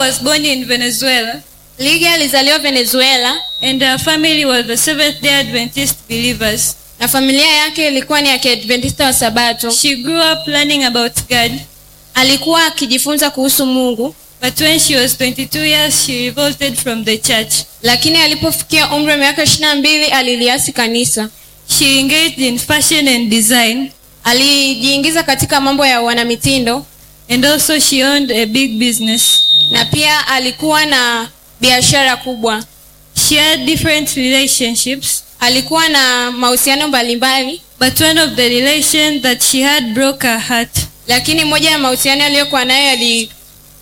was born in Venezuela, Lygia alizaliwa Venezuela and her family were the Seventh day Adventist believers. na familia yake ilikuwa ni ya Kiadventista wa Sabato. She grew up learning about God, Alikuwa akijifunza kuhusu Mungu, but when she was 22 years, she revolted from the church. lakini alipofikia umri wa miaka ishirini na mbili aliliasi kanisa. She engaged in fashion and design, Alijiingiza katika mambo ya wanamitindo and also she owned a big business. na pia alikuwa na biashara kubwa. She had different relationships, Alikuwa na mahusiano mbalimbali, but one of the relations that she had broke her heart. lakini moja ya mahusiano aliyokuwa nayo yali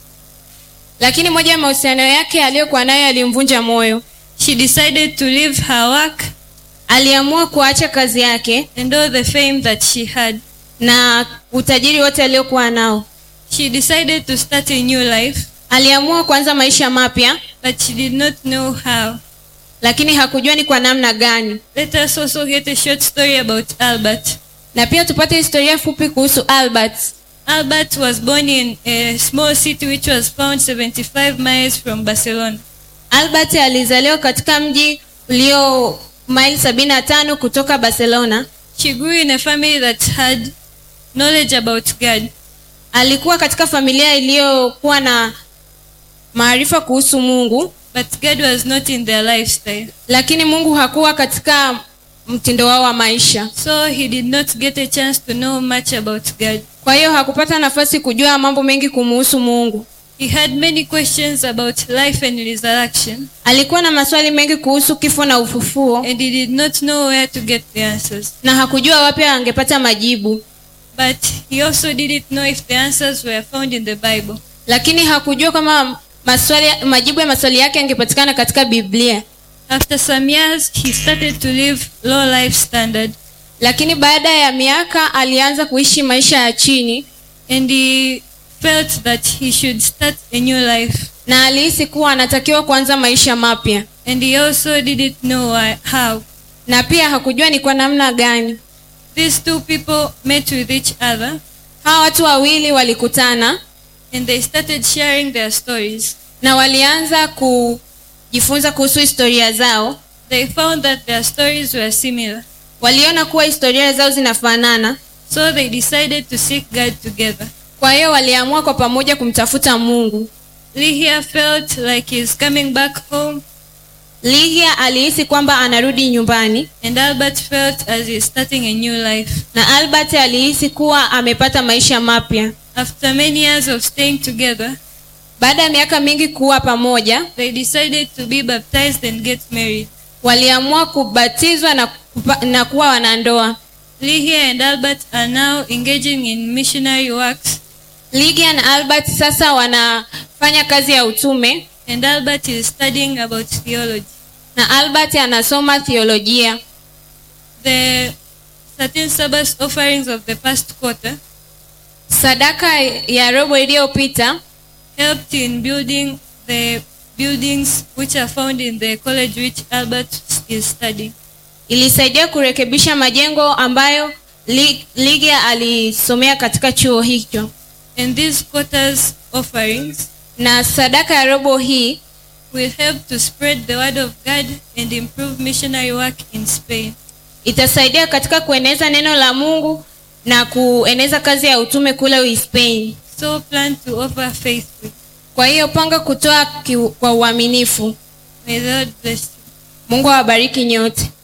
lakini moja ya mahusiano yake aliyokuwa nayo yalimvunja moyo. She decided to leave her work Aliamua kuacha kazi yake and all the fame that she had. na utajiri wote aliokuwa nao. She decided to start a new life, Aliamua kuanza maisha mapya, but she did not know how. lakini hakujua ni kwa namna gani. Let us also get a short story about Albert. Na pia tupate historia fupi kuhusu Albert. Albert was born in a small city which was found 75 miles from Barcelona. Albert alizaliwa katika mji ulio maili sabini na tano kutoka Barcelona. She grew in a family that had knowledge about God. Alikuwa katika familia iliyokuwa na maarifa kuhusu Mungu, But God was not in their lifestyle. lakini Mungu hakuwa katika mtindo wao wa maisha. So he did not get a chance to know much about God. Kwa hiyo hakupata nafasi kujua mambo mengi kumuhusu Mungu. He had many questions about life and resurrection, Alikuwa na maswali mengi kuhusu kifo na ufufuo and he did not know where to get the answers. na hakujua wapi angepata majibu, But he also didn't know if the answers were found in the Bible. lakini hakujua kama maswali, majibu ya maswali yake yangepatikana katika Biblia. After some years, he started to live low life standard, Lakini baada ya miaka alianza kuishi maisha ya chini and he felt that he should start a new life. na alihisi kuwa anatakiwa kuanza maisha mapya, And he also didn't know why, how. na pia hakujua ni kwa namna gani. These two people met with each other, Hawa watu wawili walikutana and they started sharing their stories. na walianza kujifunza kuhusu historia zao. They found that their stories were similar. Waliona kuwa historia zao zinafanana, So they decided to seek God together. kwa hiyo waliamua kwa pamoja kumtafuta Mungu. Lydia felt like he's coming back home, Lygia alihisi kwamba anarudi nyumbani and Albert felt as he's starting a new life. na Albert alihisi kuwa amepata maisha mapya. After many years of staying together, Baada ya miaka mingi kuwa pamoja, they decided to be baptized and get married. waliamua kubatizwa na, kupa, na kuwa wanandoa. Lydia and Albert are now engaging in missionary works, Lygia na Albert sasa wanafanya kazi ya utume and Albert is studying about theology. na Albert anasoma theolojia. The 13 Sabbath offerings of the past quarter Sadaka ya robo iliyopita helped in building the buildings which are found in the college which Albert is studying. ilisaidia kurekebisha majengo ambayo Ly- Lygia alisomea katika chuo hicho, And these quarters offerings na sadaka ya robo hii will help to spread the word of God and improve missionary work in Spain. itasaidia katika kueneza neno la Mungu na kueneza kazi ya utume kule Uhispania. So plan to offer faithfully. Kwa hiyo panga kutoa ki- kwa uaminifu. May the Lord bless you. Mungu awabariki nyote.